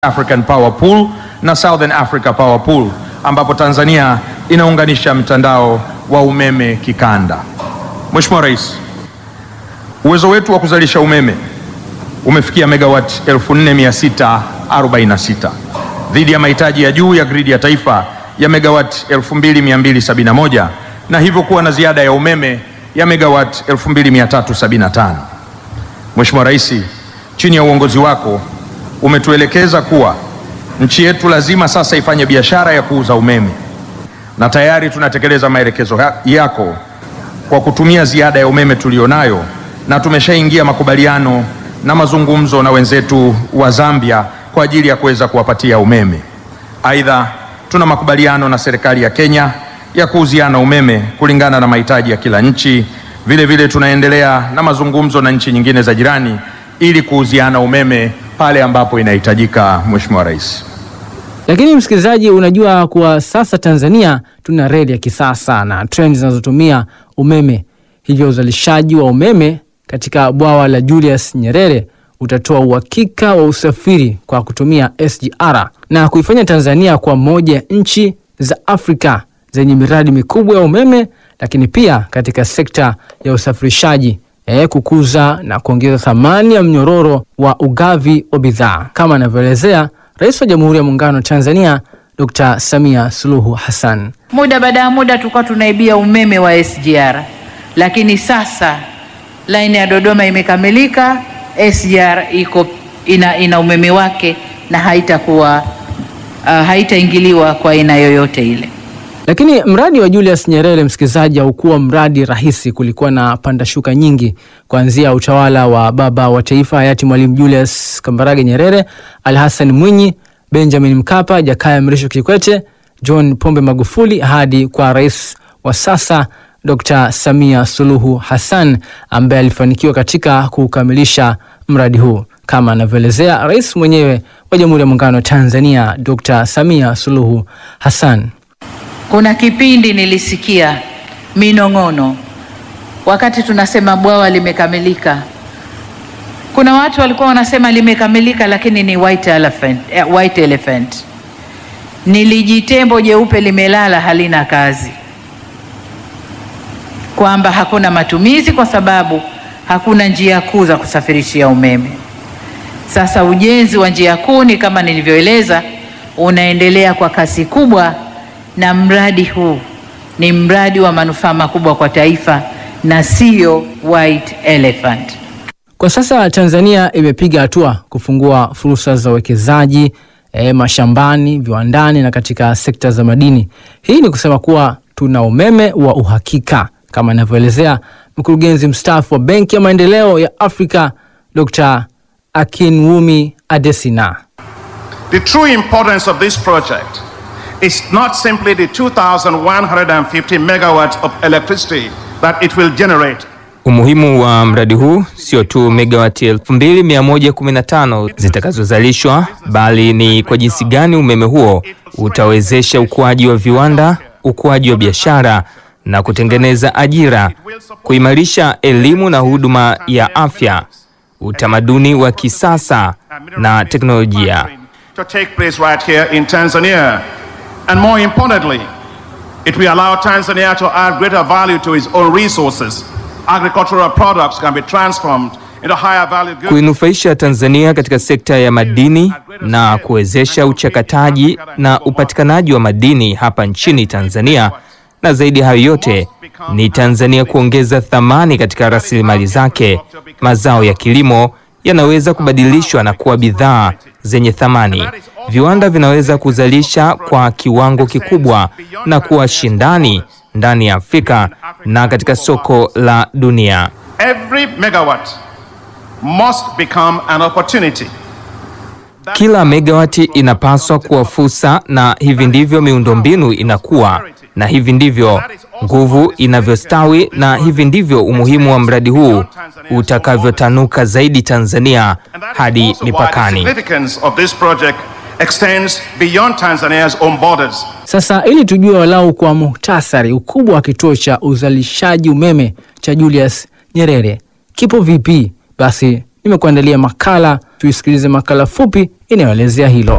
African Power Pool na Southern Africa Power Pool ambapo Tanzania inaunganisha mtandao wa umeme kikanda. Mheshimiwa Rais, uwezo wetu wa kuzalisha umeme umefikia megawati 4646 dhidi ya mahitaji ya juu ya gridi ya taifa ya megawati 2271 na hivyo kuwa na ziada ya umeme ya megawati 2375. Mheshimiwa Rais, chini ya uongozi wako umetuelekeza kuwa nchi yetu lazima sasa ifanye biashara ya kuuza umeme na tayari tunatekeleza maelekezo yako kwa kutumia ziada ya umeme tulionayo na tumeshaingia makubaliano na mazungumzo na wenzetu wa Zambia kwa ajili ya kuweza kuwapatia umeme. Aidha, tuna makubaliano na serikali ya Kenya ya kuuziana umeme kulingana na mahitaji ya kila nchi. Vile vile tunaendelea na mazungumzo na nchi nyingine za jirani ili kuuziana umeme pale ambapo inahitajika. Mheshimiwa Rais. Lakini msikilizaji, unajua kuwa sasa Tanzania tuna reli ya kisasa na treni zinazotumia umeme, hivyo uzalishaji wa umeme katika bwawa la Julius Nyerere utatoa uhakika wa usafiri kwa kutumia SGR na kuifanya Tanzania kwa moja ya nchi za Afrika zenye miradi mikubwa ya umeme, lakini pia katika sekta ya usafirishaji eh, kukuza na kuongeza thamani ya mnyororo wa ugavi wa bidhaa kama anavyoelezea Rais wa Jamhuri ya Muungano wa Tanzania Dr. Samia Suluhu Hassan. Muda baada ya muda tulikuwa tunaibia umeme wa SGR, lakini sasa laini ya Dodoma imekamilika, SGR iko ina, ina umeme wake na haitakuwa uh, haitaingiliwa kwa aina yoyote ile. Lakini mradi wa Julius Nyerere, msikilizaji, haukuwa mradi rahisi. Kulikuwa na panda shuka nyingi, kuanzia utawala wa baba wa taifa hayati Mwalimu Julius Kambarage Nyerere, Ali Hassan Mwinyi, Benjamin Mkapa, Jakaya Mrisho Kikwete, John Pombe Magufuli hadi kwa rais wa sasa Dr. Samia Suluhu Hassan ambaye alifanikiwa katika kukamilisha mradi huu kama anavyoelezea rais mwenyewe wa Jamhuri ya Muungano wa Tanzania Dr. Samia Suluhu Hassan. Kuna kipindi nilisikia minong'ono wakati tunasema bwawa limekamilika. Kuna watu walikuwa wanasema limekamilika, lakini ni white elephant, eh, white elephant. Nilijitembo jeupe limelala halina kazi, kwamba hakuna matumizi kwa sababu hakuna njia kuu za kusafirishia umeme. Sasa ujenzi wa njia kuu ni kama nilivyoeleza, unaendelea kwa kasi kubwa na mradi huu ni mradi wa manufaa makubwa kwa taifa na sio white elephant. Kwa sasa Tanzania imepiga hatua kufungua fursa za uwekezaji e, mashambani, viwandani na katika sekta za madini. Hii ni kusema kuwa tuna umeme wa uhakika kama inavyoelezea mkurugenzi mstaafu wa Benki ya Maendeleo ya Afrika Dr. Akinwumi Adesina. The true importance of this project is not simply the 2,150 megawatts of electricity that it will generate. Umuhimu wa mradi huu sio tu megawati 2115 zitakazozalishwa bali ni kwa jinsi gani umeme huo utawezesha ukuaji wa viwanda, ukuaji wa biashara na kutengeneza ajira, kuimarisha elimu na huduma ya afya, utamaduni wa kisasa na teknolojia. To take place right here in Tanzania. And more importantly, it will allow Tanzania to add greater value to its own resources. Agricultural products can be transformed into higher value goods. Kuinufaisha Tanzania katika sekta ya madini na kuwezesha uchakataji na upatikanaji wa madini hapa nchini Tanzania, na zaidi ya hayo yote ni Tanzania kuongeza thamani katika rasilimali zake. Mazao ya kilimo yanaweza kubadilishwa na kuwa bidhaa zenye thamani. Viwanda vinaweza kuzalisha kwa kiwango kikubwa na kuwa shindani ndani ya Afrika na katika soko la dunia. Every megawatt must become an opportunity. Kila megawati inapaswa kuwa fursa, na hivi ndivyo miundombinu inakuwa, na hivi ndivyo nguvu inavyostawi, na hivi ndivyo umuhimu wa mradi huu utakavyotanuka zaidi Tanzania And that is hadi also why the mipakani. significance of this project extends beyond Tanzania's own borders. Sasa ili tujue walau kwa muhtasari ukubwa wa kituo cha uzalishaji umeme cha Julius Nyerere kipo vipi, basi nimekuandalia makala, tuisikilize makala fupi inayoelezea hilo.